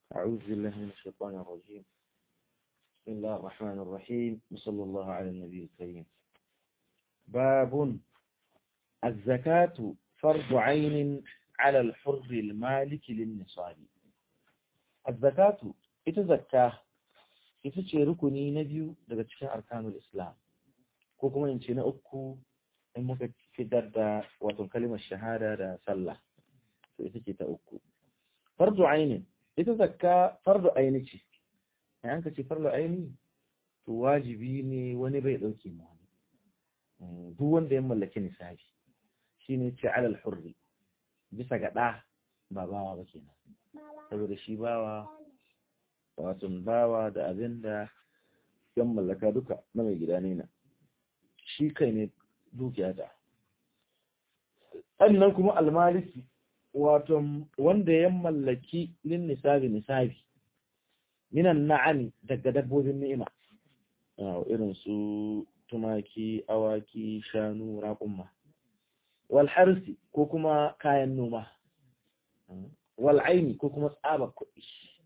أعوذ بالله من الشيطان الرجيم بسم الله الرحمن الرحيم وصلى الله على النبي الكريم باب الزكاة فرض عين على الحر المالك للنصاب الزكاة إتزكاه ita ce rukuni na biyu daga cikin arkanul islam ko kuma in ce na uku in muka fitar da wato kalimar shahada da sallah to ita ce ta uku fardu ainin ita zakka fardu aini ce in an ka ce fardu aini to wajibi ne wani bai dauke mu wani duk wanda ya mallaki nisabi shine ce alal hurri bisa ga da ba bawa ba kenan saboda shi bawa wato bawa da abin da yan mallaka duka na mai gida ne na shi kai ne dukiya da sannan kuma almaliki wato wanda ya mallaki lin nisabi nisabi minan na'ami daga dabbobin ni'ima irin su tumaki awaki shanu raƙumma wal harsi ko kuma kayan noma wal aini ko kuma tsabar kuɗi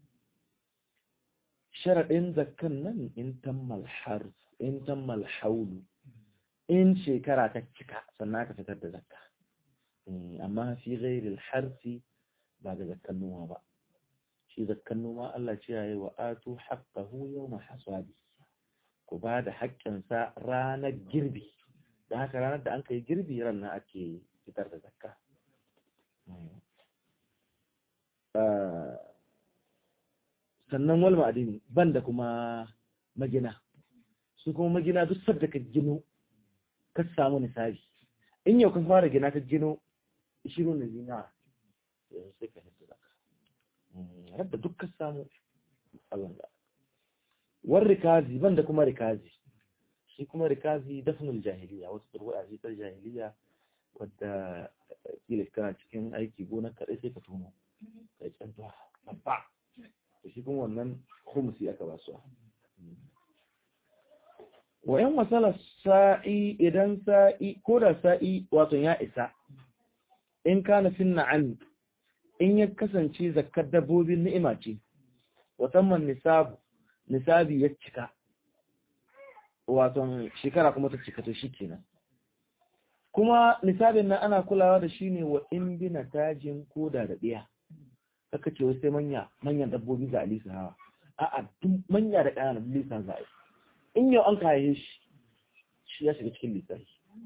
sharaɗin zakkan nan in tammal harf in tammal haulu in shekara ta cika sannan aka fitar da zakka amma fi ghairil harfi ba ga zakkan noma ba shi zakkan noma Allah ce yayi wa atu haqqahu yawma hasadi ku ba da haƙƙin sa ranar girbi da haka ranar da an kai girbi ran nan ake fitar da zakka sannan wal ma'adini banda kuma magina su kuma magina duk sadda ka gino ka samu nisabi in yau ka fara gina ka gino shirin da zina yanzu sai ka hita zaka yadda duk ka samu Allah da war rikazi banda kuma rikazi shi kuma rikazi dafnul jahiliya wasu turwa ce ta jahiliya wadda kila kana cikin aiki gona kaɗai sai ka tuno kai cantuwa babba shi kuma wannan khumsi aka ba su wa yan masala sa'i idan sa'i ko da sa'i wato ya isa in kana fin na'am in ya kasance zakkar dabbobin ni'ima ce wasamman nisabu nisabi ya cika wato shekara kuma ta cika to shikenan kuma nisabin nan ana kulawa da shi ne wa in bina tajin koda da ɗiya kaka ce wasu manya manyan dabbobi za a lisa hawa a'a duk manya da ƙananan lisa za a yi in yau an kaye shi shi ya shiga cikin lissafi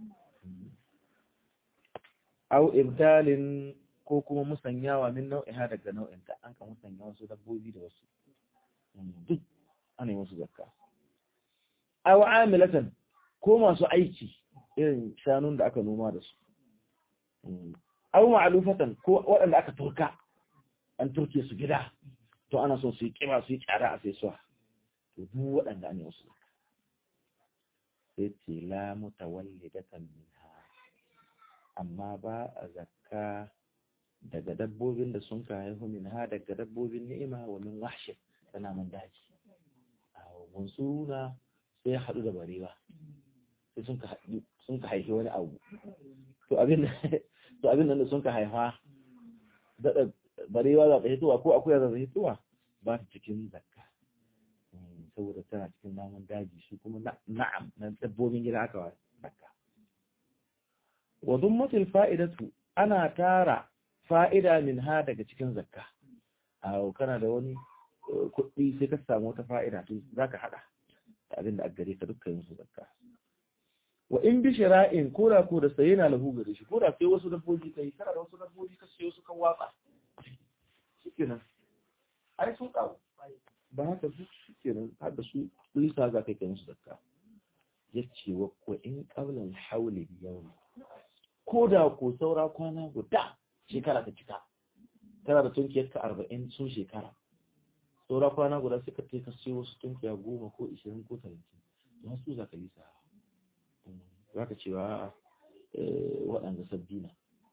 au ibdalin ko kuma musanyawa min nau'iha daga nau'inta an ka musanya wasu dabbobi da wasu duk ana yi wasu zakka au amilatan ko masu aiki irin shanun da aka noma da su au ma'alufatan ko waɗanda aka turka an turke su gida to ana son su yi kima su yi tsada a saisuwa to duk waɗanda an yi wasu sai ce la mutawallidatan minha amma ba a zakka daga dabbobin da sun ka haihu minha daga dabbobin ni'ima wa min wahshi tana man daji a suna sai ya haɗu da barewa sai sun ka sun ka haifi wani abu to abin to abin nan da sun ka haifa daɗa barewa za ta hitowa ko akuya za ta hitowa ba ta cikin zakka saboda tana cikin namun daji shi kuma na'am na dabbobin gida aka wa zakka wa dummatul fa'idatu ana tara fa'ida min ha daga cikin zakka a kana da wani kuɗi sai ka samu wata fa'ida to zaka hada da abin da aka gare ka dukkan su zakka wa in bi shira'in ko da ko da saye na lahu gare shi ko da sai wasu dabbobi kai kana da wasu dabbobi ka sayo su kan watsa shikenan ai sun kawo ba haka su shikenan har da su lisa za ka kai musu zakka yace wa ko in qablan hawli yawm ko da ko saura kwana guda shekara ta cika tana da tunkiyar ka 40 sun shekara saura kwana guda suka kai ka sayo wasu tunkiya goma ko 20 ko 30 don su za ka lisa za ka cewa waɗanda sabbina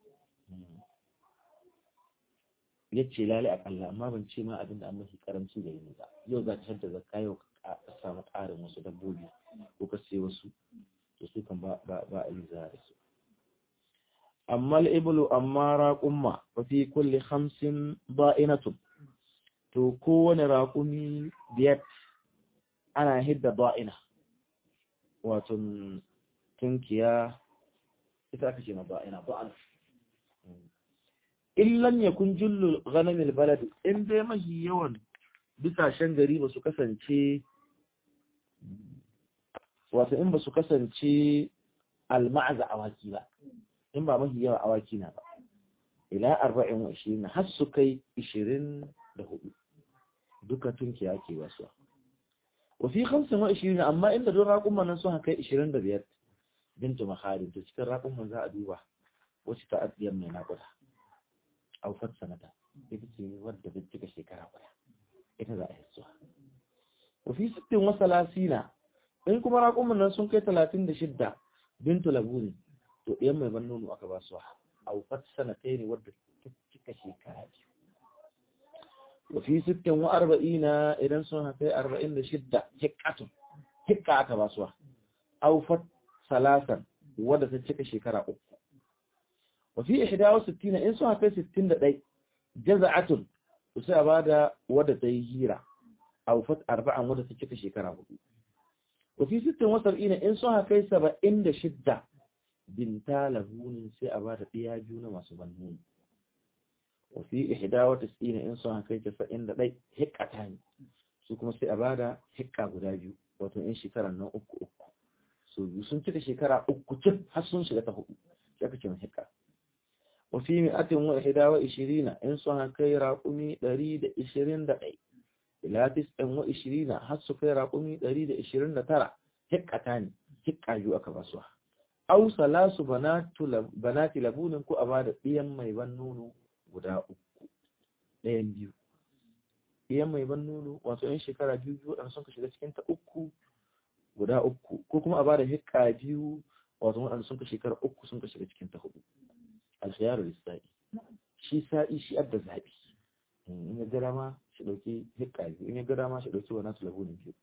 ya ce lali akalla amma ban ce ma abinda an mafi karamci da yin ba yau za ka shadda zakka yau ka samu ƙarin wasu dabbobi ko ka sai wasu to su kan ba a yi za da su amma al'ibulu amma raƙumma wa fi kulle hamsin ba'inatun to kowane raƙumi biyar ana hidda ba'ina wato tunkiya ita aka ce ma ba'ina ba'ana illan ya kun jullu ghanamil balad in dai mahi yawan bisashen gari ba su kasance wato in ba su kasance alma'aza awaki ba in ba mahi yawa awaki na ba ila arba'in wa ishirin har su kai ishirin da hudu duka tunkiya ke wasu wa fi hamsin wa ishirin amma inda don raƙumman nan sun kai ishirin da biyar bintu maharin to cikin raƙumman za a duba wacce ta addiyar mai naƙuda aufar sanata ita ce wadda bai cika shekara guda ita za a yi zuwa wa fi sittin wa salasina in kuma raƙumman nan sun kai talatin da shidda bintu labuni to ɗayan mai ban nono aka ba su aufar sanatai ne wadda ta cika shekara biyu وفي ست وأربعين إذن سنة في أربعين لشدة هكة هكة أكباسوا أو فت ثلاثا ودى تتشك شكرا أكو وفي إحدى وستين إن سنة في ستين دقي جزعة وسأبادا ودى تيهيرا أو فت أربعا ودى تتشك شكرا أكو وفي ست وسبعين إن سنة في سبعين لشدة بنتا لهون سأبادا بياجون وسبنون wafi ihda wa tis'ina in sun kai casa'in da ɗai hikata ne su kuma sai a bada hikka guda biyu wato in shekarar nan uku uku so biyu sun cika shekara uku cif har sun shiga ta hudu sai aka ce mai hikka wafi mi'atin wa ihda wa ishirina in sun kai raƙumi ɗari da ishirin da ɗai ila tis'in wa ishirina har su kai raƙumi ɗari da ishirin da tara hikkata ne hikka biyu aka basuwa au salasu banati labunin ko a bada ɗiyan mai ban nono guda uku ɗayan biyu iyan mai ban nono wato yan shekara biyu biyu waɗanda sun ka shiga cikin ta uku guda uku ko kuma a bada hikka biyu wato waɗanda sun ka shekara uku sun ka shiga cikin ta hudu alkhiyaru lissa'i shi sa'i shi adda zaɓi in ya gara ma shi ɗauki hikka biyu in ya gara ma shi ɗauki wani tulabunin biyu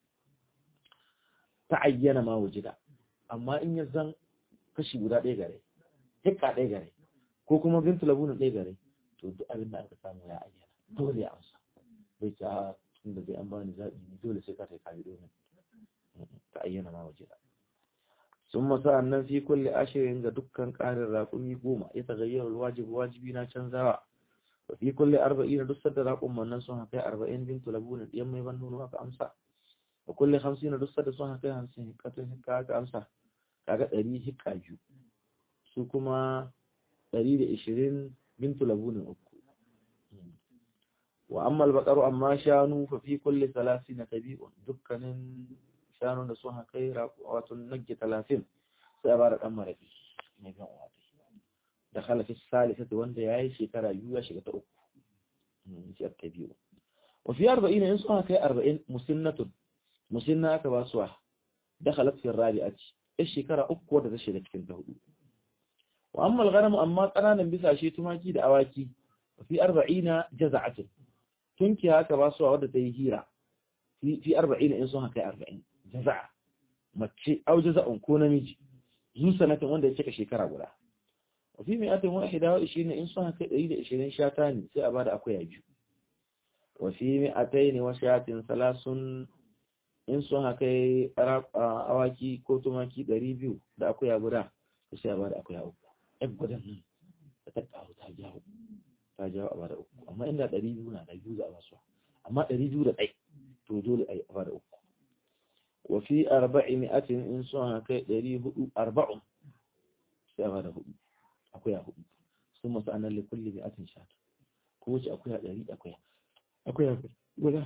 ta ayyana ma wajida amma in ya zan kashi guda ɗaya gare hikka ɗaya gare ko kuma bintu labunin ɗaya gare to duk abin da aka samu ya ayyana dole ya amsa bai ta tun da bai an bani zaɓi ne dole sai ka ta kayi domin ta ayyana ma waje sun masa annan fi kulle ashirin ga dukkan ƙarin raƙumi goma ya tagayyar wajibi wajibi na canzawa wa fi kulle arba'in duk sadda raƙumman nan sun haka arba'in bintu labunin ɗiyan mai ban nono aka amsa wa kulle hamsin duk sadda sun haka hamsin hikatun hikka aka amsa kaga ɗari hikka biyu su kuma ɗari da ishirin bintu labunin uku wa amma albaqaru amma shanu fa fi kulli na tabi'un dukkanin shanu da sun kai wato nagge 30 sai ba da dan marafi ne ga wato da khalafi salisati wanda yayi shekara biyu ya shiga ta uku shi tabi'u wa fi 40 in sun kai 40 musinnatun musinna aka ba su dakhalat fi rabi'ati ish shekara uku wadda ta shiga cikin ta hudu wa amma al-ghanam amma kananan bisashe tumaki da awaki fi 40 jaza'atun tunki haka ba su wadda ta yi hira fi 40 in sun haka 40 jaza'a mace au jaza'un ko namiji zu sanatin wanda ya cika shekara guda wa fi mi'atin wahida wa 20 in sun haka 120 shata ne sai a bada akwai biyu wa fi mi'atain wa shatin salasun in sun haka awaki ko tumaki 200 da akwai guda sai a bada akwai uku ɗan gudan nan da ta ƙaru ta jawo ta jawo a bada uku amma inda ɗari biyu na da biyu za a basu amma ɗari biyu da ɗai to dole a yi a bada uku wa fi arba'i mi'atin in sun haka ɗari hudu arba'un sai a bada hudu akwai a hudu sun masu anan le kulli mi'atin shata ko wace akwai a ɗari akwai akwai a guda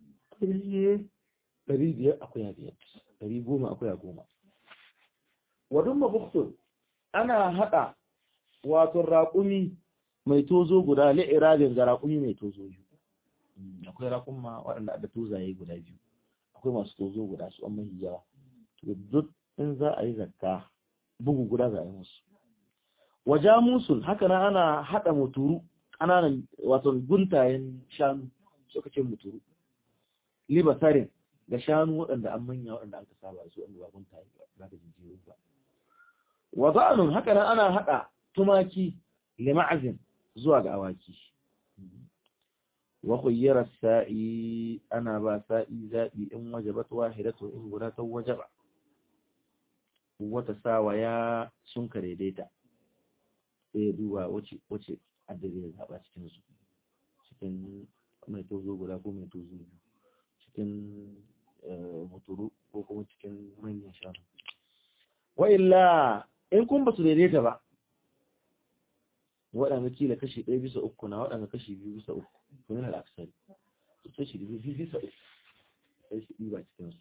ɗari biyar akwai a biyar ɗari goma akwai a goma wadun mabuktun ana haɗa wato raƙumi mai tozo guda li'irabin ga raƙumi mai tozo biyu akwai raƙumma waɗanda da tozaye guda biyu akwai masu tozo guda su an mahi yawa duk in za a yi zakka bugu guda za a yi musu waja musul haka na ana haɗa muturu ƙananan wato guntayen shanu suka ce muturu libasarin ga shanu waɗanda an manya waɗanda an ka saba su wanda ba guntaye ba da jijiyoyi ba wa za'anun haka nan ana haɗa tumaki lima'azin zuwa ga awaki wa khuyyara sa'i ana ba sa'i zabi in wajabat wahidatu in guda ta wajaba wata sawa ya sun kare daita sai ya duba wace wace addade ya zaba cikin su cikin mai tozo guda ko mai tozo biyu cikin muturu ko kuma cikin manyan shanu wa illa in kun ba su daidaita ba waɗanda kila kashi ɗaya bisa uku na waɗanda kashi biyu bisa uku to yana da aksari su kashi biyu bisa uku sai shi ɗiba cikinsu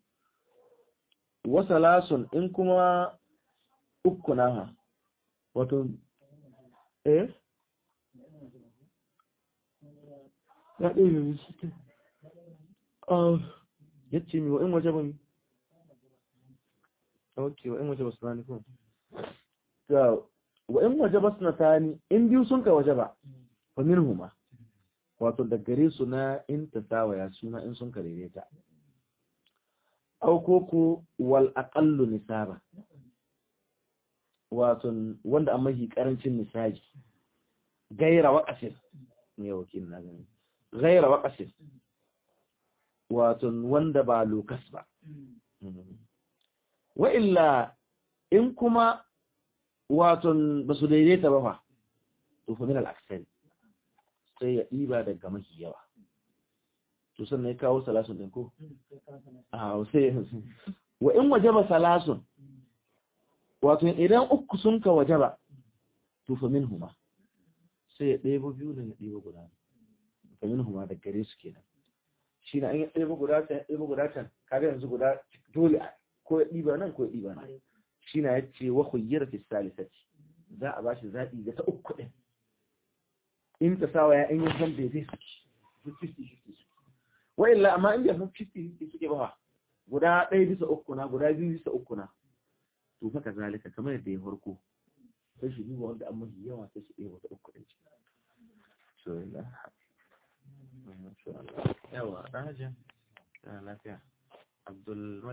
wasa lasun in kuma uku na ha wato eh ya ɗaya mai shi ya ce mi wa'in waje ba mi ok wa'in waje ba su rani kuma wa'in waje ba su na tani in biyu sun ka waje ba fa min huma wato da gare su na in ta sawaya suna in sun ka daidaita aukoko wal aqallu nisaba wato wanda a mahi karancin nisaji gaira waƙasir ne wakil na gani gaira waƙasir wato wanda ba lokas ba wa illa in kuma wato ba su daidaita ba fa to fa min al-aksari sai ya ɗiba daga mafi yawa to sannan ya kawo salasun ɗin ko a sai wa in wajaba salasun wato idan uku sun ka wajaba to fa min huma sai ya ɗebo biyu da ya ɗebo guda fa min huma da gare su kenan shi na an yi ɗebo guda can ɗebo guda can kaga yanzu guda dole ko ya ɗiba nan ko ya ɗiba nan shi na ya ce wa khuyyar fi salisati za a bashi zaɓi ga ta uku ɗin in ta sawa ya in yi zan bai zai suke wa illa amma in bai san 50 suke ba guda ɗaya bisa uku na guda biyu bisa uku na to fa kazalika kamar yadda ya farko sai shi duba wanda an mafi yawa sai shi ɗaya wata uku ɗin ci so illa yawa ɗan hajji lafiya abdul